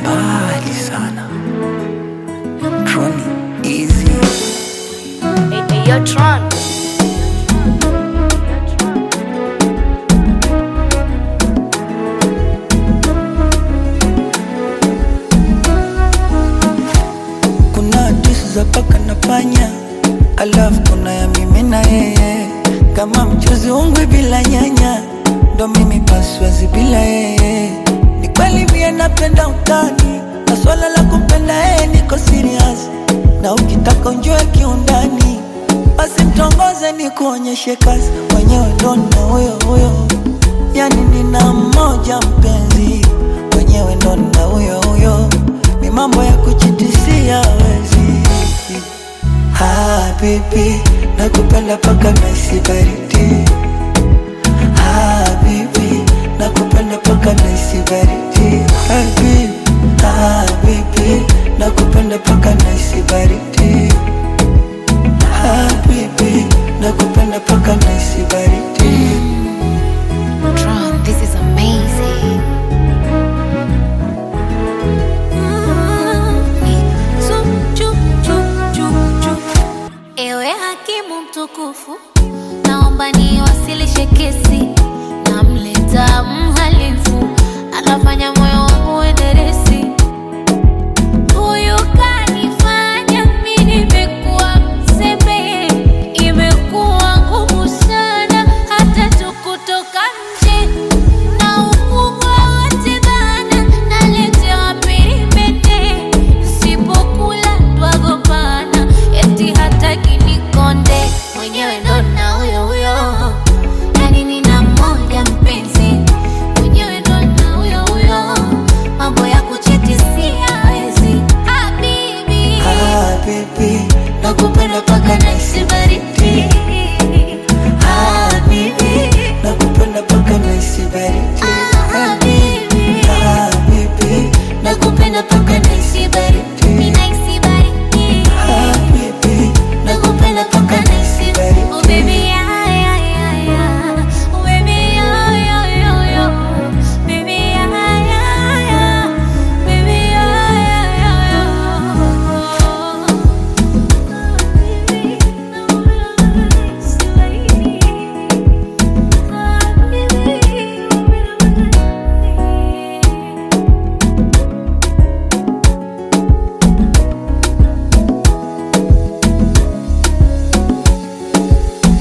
mbali sana. Troni easy. Hey, hey, yo, Tron. Kuna hadithi za paka na panya, alafu kuna ya mimi na yeye, kama mchuzi ungwi bila nyanya, ndo mimi paswazi bila yeye. Ni kweli mie napenda utani, na swala la kumpenda yeye niko serious, na ukitaka unjue kiundani, basi mtongoze ni kuonyeshe kazi, mwenyewe ndo na huyo huyo, yani nina mmoja mpenzi, mwenyewe ndo na huyo huyo, ni mambo ya kuchitisia wezi. Ah, baby, nakupenda paka naisi baridi